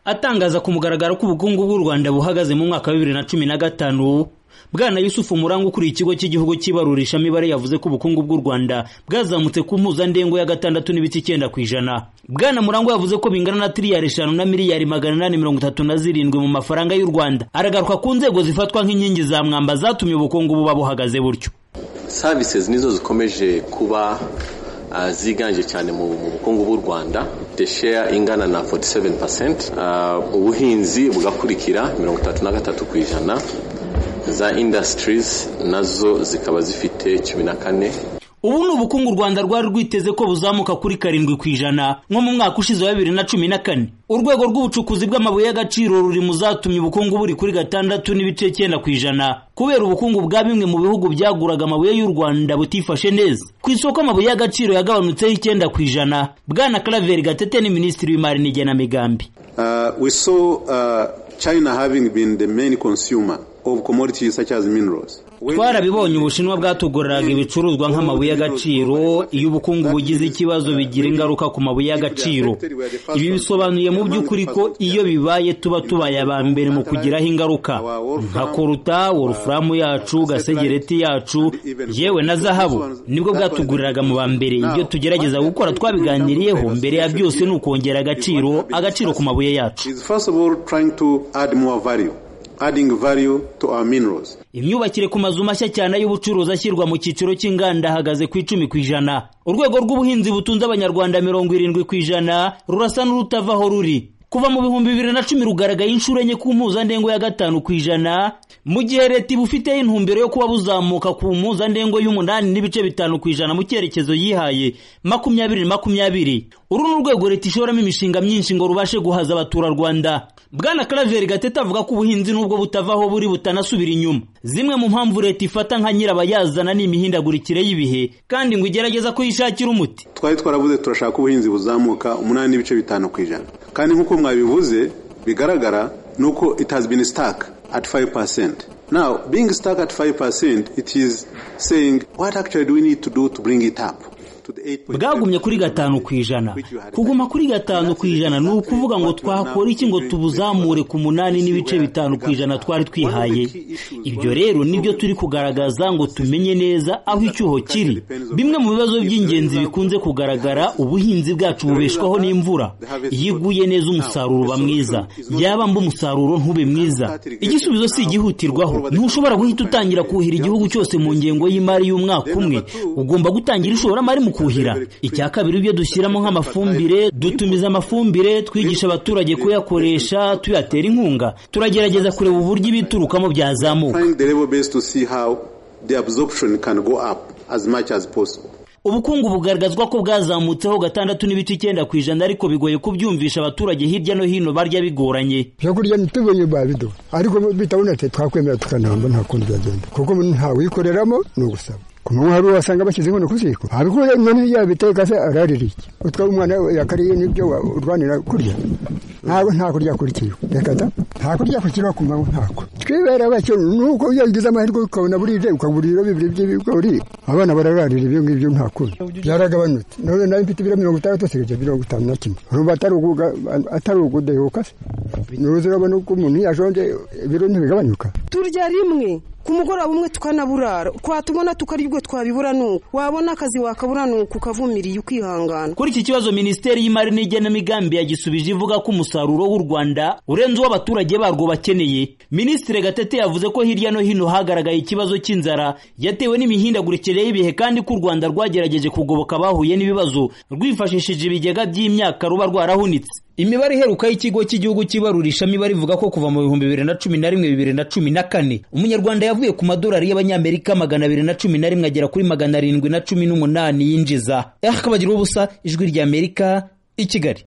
atangaza ku mugaragaro ko ubukungu bw'u Rwanda buhagaze mu mwaka wa bibiri na cumi na gatanu Bwana Yusufu Muranga ukuriye ikigo cy'igihugu cyibarurisha mibare yavuze ko ubukungu bw'u Rwanda bwazamutse ku mpuzandengo ya gatandatu n'ibice icyenda ku ijana. Bwana Murangwa yavuze ko bingana na tiriyari eshanu na miliyari magana inani mirongo itatu na zirindwi mu mafaranga y'u Rwanda. Aragaruka ku nzego zifatwa nk'inkingi za mwamba zatumye ubukungu buba buhagaze butyo. services nizo zikomeje kuba uh, ziganje cyane mu mu bukungu bw'u rwanda the share ingana na 47 uh, ubuhinzi bugakurikira 33 ku ijana za industries nazo zikaba zifite cumi na kane Ubu ni ubukungu u Rwanda rwari rwiteze ko buzamuka kuri karindwi ku ijana nko mu mwaka ushize wa bibiri na cumi na kane. Urwego rw'ubucukuzi bw'amabuye y'agaciro ruri mu zatumye ubukungu buri kuri gatandatu n'ibice cyenda ku ijana kubera ubukungu bwa bimwe mu bihugu byaguraga amabuye y'u Rwanda butifashe neza. Ku isoko amabuye y'agaciro yagabanutseho icyenda ku ijana. Bwana Claver Gatete ni Minisitiri w'Imari n'Igenamigambi. Uh, we saw uh, China having been the main consumer of commodities such as minerals. twarabibonye ubushinwa bwatuguriraga ibicuruzwa nk'amabuye y'agaciro iyo ubukungu bugize ikibazo bigira ingaruka ku mabuye y'agaciro ibi bisobanuye mu by'ukuri ko iyo bibaye tuba tubaye aba mbere mu kugiraho ingaruka nka koruta wolufuramu yacu gasegereti yacu yewe na zahabu nibwo bwatuguriraga mu ba mbere ibyo tugerageza gukora twabiganiriyeho mbere ya byose ni ukongera agaciro agaciro ku mabuye yacu Is first of all trying to add more value, adding value to our minerals. imyubakire ku mazu mashya cyane y'ubucuruzi ashyirwa mu cyiciro cy'inganda ahagaze ku icumi ku ijana urwego rw'ubuhinzi butunze abanyarwanda mirongo irindwi ku ijana rurasa n'urutavaho ruri kuva mu bihumbi bibiri na cumi rugaragaye inshuro enye ku mpuzandengo ya gatanu ku ijana mu gihe leta ibufiteho intumbero yo kuba buzamuka ku mpuzandengo y'umunani n'ibice bitanu ku ijana mu cyerekezo yihaye makumyabiri makumyabiri uru ni urwego leta ishoramo imishinga myinshi ngo rubashe guhaza abaturarwanda bwana karaveri gatete avuga ko ubuhinzi n'ubwo butavaho buri butanasubira inyuma zimwe mu mpamvu leta ifata nka nyirabayazana ni imihindagurikire y'ibihe kandi ngo igerageza kuyishakira umuti Twari twaravuze turashaka ubuhinzi buzamuka umunani n'ibice bitanu ku ijana kandi nk'uko mwabivuze bigaragara ni uko it has been stuck at 5%. Now being stuck at 5% it is saying what actually do we need to do to bring it up? to the 8.5%. bwagumye kuri gatanu ku ijana kuguma kuri gatanu ku ijana ni ukuvuga ngo twakora iki ngo tubuzamure ku munani n'ibice bitanu ku ijana twari twihaye ibyo rero nibyo turi kugaragaza ngo tumenye neza aho icyuho kiri bimwe mu bibazo by'ingenzi bikunze kugaragara ubuhinzi bwacu bubeshwaho n'imvura iyo iguye neza umusaruro uba mwiza yaba mba umusaruro ntube mwiza igisubizo si igihutirwaho ntushobora guhita utangira kuhira igihugu cyose mu ngengo y'imari y'umwaka umwe ugomba gutangira ishoramari mu kuhira icya kabiri ibyo dushyiramo nk'amafumbire dutumiza amafumbire twigisha abaturage kuyakoresha tuyatera inkunga turagerageza kureba uburyo ibiturukamo byazamuka Find the level base to see how the absorption can go up as much as possible. ubukungu bugaragazwa ko bwazamutseho gatandatu n'ibice icyenda ku ijana ariko bigoye kubyumvisha abaturage hirya no hino barya bigoranye byo kurya ntitubonye babiduha ariko bitabonetse twakwemera tukanamba nta kundi byagenda kuko ntawikoreramo ni ugusaba ku manywa hari wasanga bashyize inkono ku ziko abikuye inkono yabiteka se ararira iki utwara umwana we yakariye n'ibyo wa- urwanira kurya ntabwo nta kurya kurikiwe reka da nta kurya kurikiwe ku manywa ntako twibera bake nuko iyo ugize amahirwe ukabona burije ukagurira bibiri by'ibigori abana barararira ibyo ngibyo nta kundi byaragabanutse none nawe mfite ibiro mirongo itandatu asigaje mirongo itanu na kimwe urumva atari uguga atari ugudehuka se nuruzi urabona ko umuntu yashonje ibiro ntibigabanyuka turya rimwe ku mugoroba umwe tukanaburara twatubona tukarya ubwo twabibura nuko wabona akazi wakabura nuko ukavumiriye ukihangana Kuri iki kibazo Minisiteri y'Imari n'Igenamigambi yagisubije ivuga ko umusaruro w'u Rwanda urenze uwo abaturage barwo bakeneye. Minisitiri Gatete yavuze ko hirya no hino hagaragaye ikibazo cy'inzara yatewe n'imihindagurikire y'ibihe kandi ko u Rwanda rwagerageje kugoboka abahuye n'ibibazo rwifashishije ibigega by'imyaka ruba rwarahunitse. Imibare iheruka y'ikigo cy'igihugu cy'ibarurishamibare ivuga ko kuva mu bihumbi bibiri na cumi na rimwe bibiri na cumi na kane umunyarwanda yavuye ku madolari y'abanyamerika magana abiri na cumi na rimwe agera kuri magana arindwi na cumi n'umunani yinjiza akabagiraho ubusa ijwi ry'amerika i kigali